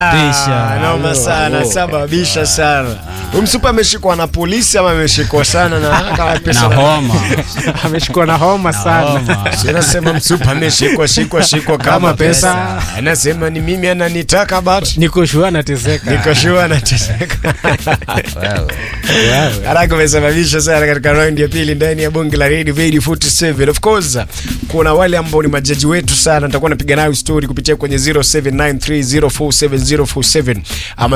Bisha. noma sana sababisha sana umsupa ameshikwa na polisi ama ameshikwa sana na kama na pesa na- homa ameshikwa na homa sana homa. Si anasema msupa ameshikwa shikwa shikwa kama Kama pesa pesa. anasema ni mimi ananitaka but niko shua anateseka niko sure anateseka Wewe. haraka umesababisha sana katika round ya pili ndani ya bonge la Radio Radio 47 of course kuna wale ambao ni majaji wetu sana nitakuwa napiga nayo story kupitia kwenye 0793047047 ama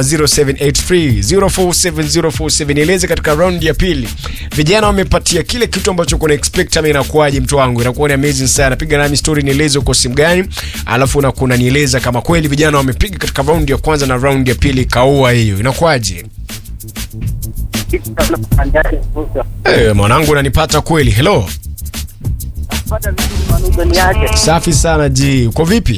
0783047047 nieleze katika round ya pili vijana wamepatia kile kitu ambacho kuna expect ama inakuwaje mtu wangu inakuwa ni amazing sana piga nami story nieleze uko simu gani alafu na kuna nieleza kama kweli vijana wamepiga katika round ya kwanza na round ya pili kaua hiyo inakuwaje Eh, mwanangu unanipata kweli hello safi sana ji uko vipi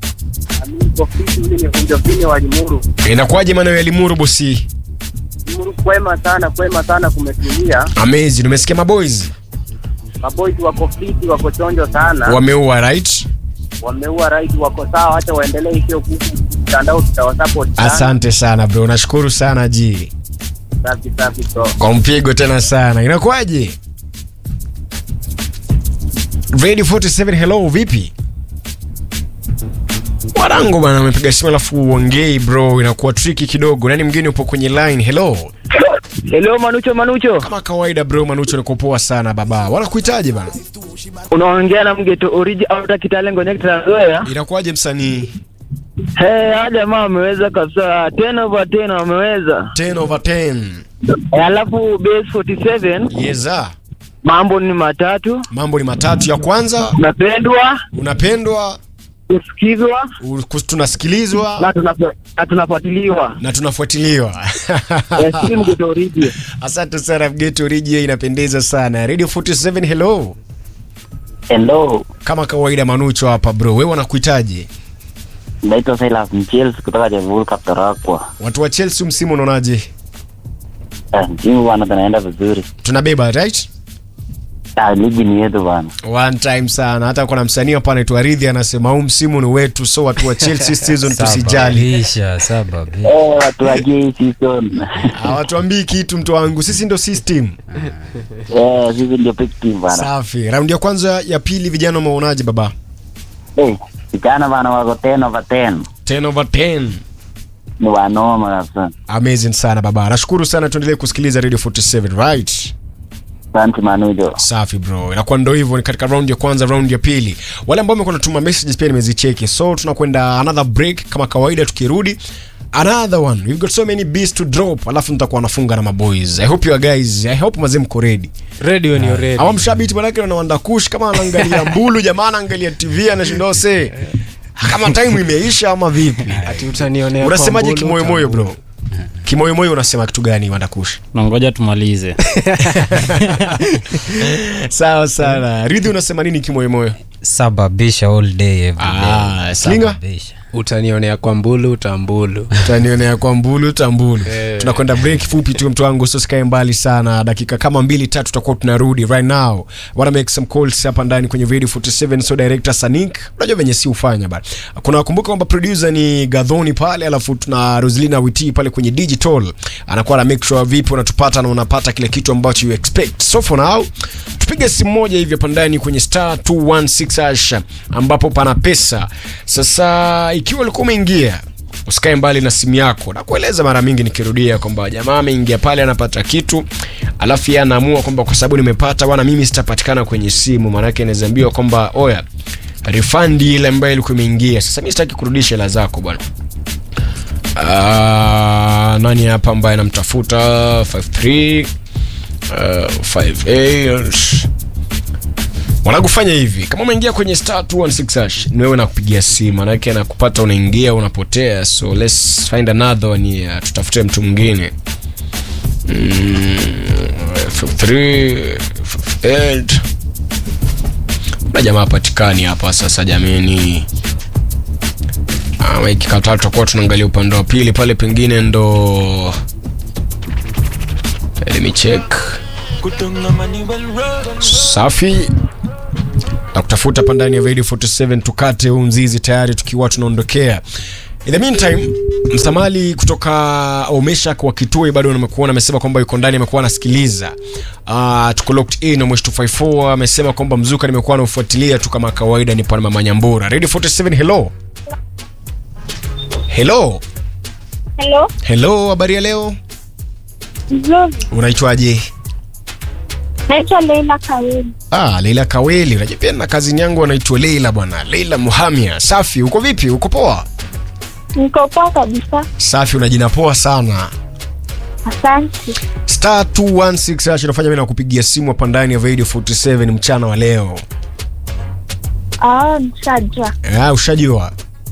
inakuwaje maeneo ya limuru bosi kwema sana kwema sana kumetulia amazing umesikia maboys maboys wako fiti wako chonjo sana wameua right wameua right wako sawa hacha waendelee hiyo kuku mtandao tutawasupport sana asante sana bro nashukuru sana ji safi safi bro kwa mpigo tena sana inakuwaje radio 47 hello vipi mwanangu bana amepiga simu alafu uongei bro inakuwa triki kidogo nani mgeni upo kwenye line hello hello manucho manucho kama kawaida bro manucho nikupoa sana baba wala kuitaje bana unaongea na mgeto oriji auta kitalengo nektrazoya inakuwaje msanii hey haya jamaa wameweza kabisa 10 over 10 wameweza 10 over 10 Eh, alafu base 47 yeza mambo ni matatu mambo ni matatu ya kwanza unapendwa unapendwa kusikizwa u- kus- tunasikilizwa na tunafo- na tunafuatiliwa na tunafuatiliwa Eh, si mgeto oriji asante sana mgeto riji inapendeza sana radio 47 hello Hello, kama kawaida manucho hapa bro wewe wanakuitaje naitwa Silas Mchels kutoka Jamhuri Kaptarakwa. watu wa chelsea msimu unaonaje Ah, Timu bwana tunaenda vizuri. tunabeba right Ah, ligi ni yetu bwana. one time sana hata kuna msanii hapa anaitwa ridhi anasema huu msimu ni wetu so watu wa chelsea season tusijali Sababisha, sababisha. Eh, watu wajie hii season. hawatuambii kitu mtu wangu sisi ndo system Eh, sisi ndio big team bwana. safi raundi ya kwanza ya pili vijana umeonaje baba Eh, vijana bwana wako 10 over 10. 10 over 10 Ni wanoma kabisa. amazing sana baba nashukuru sana tuendelee kusikiliza radio 47 right Asante Manujo. safi bro inakuwa ndo hivyo ni katika round ya kwanza round ya pili wale ambao wamekuwa natuma messages pia nimezicheki so tunakwenda another break kama kawaida tukirudi another one we've got so many beats to drop alafu nitakuwa nafunga na maboys i hope you are guys i hope mazee mko ready radio ni ready ama mshabiti manake na wandakush kama anaangalia mbulu jamaa anaangalia tv anashindwa se kama time imeisha ama vipi ati utanionea unasemaje kwa mbulu, kimoyomoyo bro utambulu. kimoyomoyo unasema kitu gani wandakush nangoja tumalize sawa sana ridhi unasema nini kimoyomoyo sababisha all day every day. Ah, Slinga? Sababisha. utanionea kwa mbulu utambulu utanionea kwa mbulu tambulu Eh. tunakwenda break fupi tu mtu wangu usisikae mbali sana dakika kama mbili tatu tutakuwa tunarudi right now wanna make some calls hapa ndani kwenye video 47 so director sanik unajua venye si ufanya bana kuna wakumbuka kwamba producer ni gadhoni pale alafu tuna roslina witi pale kwenye digital anakuwa na make sure vipi unatupata na unapata kile kitu ambacho you expect so for now tupige simu moja hivi hapa ndani kwenye star 216 hash ambapo pana pesa sasa ikiwa ulikuwa umeingia usikae mbali na simu yako na kueleza mara mingi nikirudia kwamba jamaa ameingia pale anapata kitu alafu yeye anaamua kwamba kwa sababu nimepata bwana mimi sitapatikana kwenye simu maanake nawezaambiwa kwamba oya refund ile ambayo ilikuwa imeingia sasa mi sitaki kurudisha hela zako bwana Ah, nani hapa ambaye anamtafuta 53 uh, 58 wanakufanya hivi kama umeingia kwenye star 216 hash ni wewe nakupigia simu manake anakupata unaingia unapotea so let's find another one here tutafute mtu mwingine mm, 53, 58. na jamaa hapatikani hapa sasa jameni ama ikikataa tutakuwa tunaangalia upande wa pili pale pengine ndo let me check safi na kutafuta hapa ndani ya radio 47 tukate huu mzizi tayari tukiwa tunaondokea In the meantime, Msamali kutoka Omeshak wa Kitui bado nimekuona amesema kwamba yuko ndani amekuwa anasikiliza. Uh, tuko locked in na Mwesh 254 amesema kwamba mzuka nimekuwa naufuatilia tu kama kawaida nipo na Mama Nyambura. Radio 47 hello. Hello. Hello, Hello, habari ya leo? nzuri. Unaitwaje? Naitwa Leila Kawili. Ah, Leila Kaweli. Unajua pia na kazini yangu anaitwa Leila bwana. Leila Muhamia. Safi, uko vipi? Uko poa? Niko poa kabisa, Safi, una jina poa sana. asante. Star 216 hash inafanya mimi nakupigia simu hapa ndani ya Radio 47 mchana wa leo. Ah, nishajua. Ah, ushajua.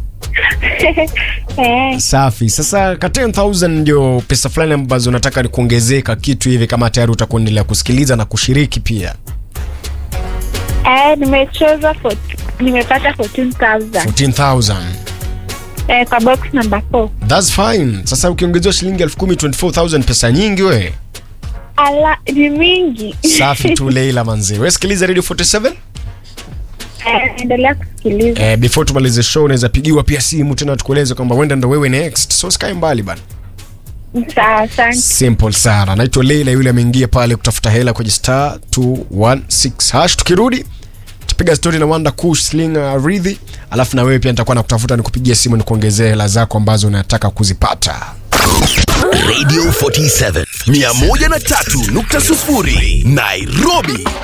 Eh, Safi. Sasa ka 10000 ndio pesa fulani ambazo nataka ni kuongezeka kitu hivi kama tayari utakuendelea kusikiliza na kushiriki pia. eh, nimecheza for, nimepata 14,000 14000. eh, kwa box number 4. That's fine. Sasa ukiongezewa shilingi 10000 24000 pesa nyingi we. Ala, ni mingi. Safi tu Leila manzi. Wewe sikiliza Radio 47? Eh, endelea kusikiliza. Eh, before tumalize show unaweza pigiwa pia simu tena tukueleze kwamba wenda ndo wewe next. So sikae mbali bana. Sawa, asante. Simple sana. Naitwa Leila, yule ameingia pale kutafuta hela kwenye star 216 hash. Tukirudi tupiga story na Wanda Kush Sling uh, Ridhi, alafu na wewe pia nitakuwa nakutafuta nikupigia simu nikuongezee hela zako ambazo unataka kuzipata. Radio 47 103.0 Nairobi